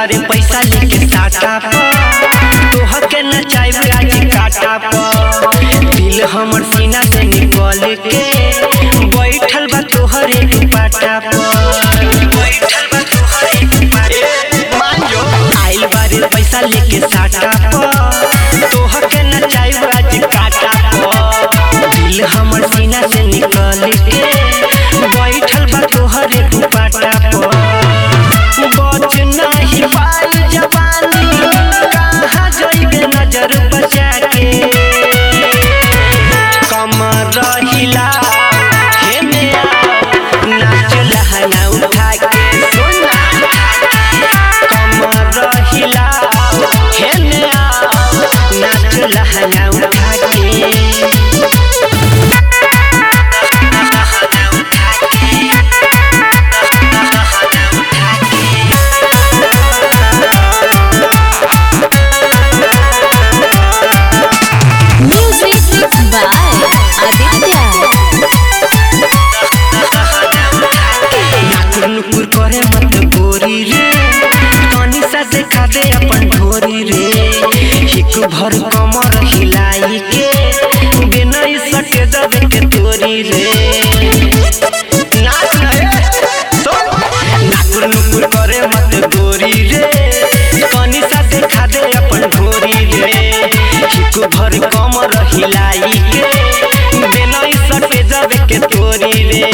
बारे पैसा लेके साटा पर तोहर के नचाइब आज काटा पर दिल हमर सीना से निकल के बैठल बा तोहरे दुपाटा पर बैठल बा तोहरे दुपाटा मान जो आइल बारे पैसा लेके साटा पर तोहर के नचाइब आज काटा पर दिल हमर सीना से निकल के बैठल बा तोहरे दुपाटा पर बच नाही पाई जवानी कहाँ जइबे नजर बचा के कमर हिला हे मेरा नाच लहना उठा के सुना कमर हिला हे मेरा नाच लहना उठा के Music by Aditya. नाकुर नुकुर करे मत गोरी रे तनी सा देखा दे अपन ढोरी रे एक भर कमर हिलाई के बिनई सटे दबे के तोरी रे नाच रे सुन नाकुर नुकुर करे मत गोरी रे तनी सा देखा दे अपन ढोरी रे एक भर कमर हिलाई के बिनई सटे दबे के तोरी रे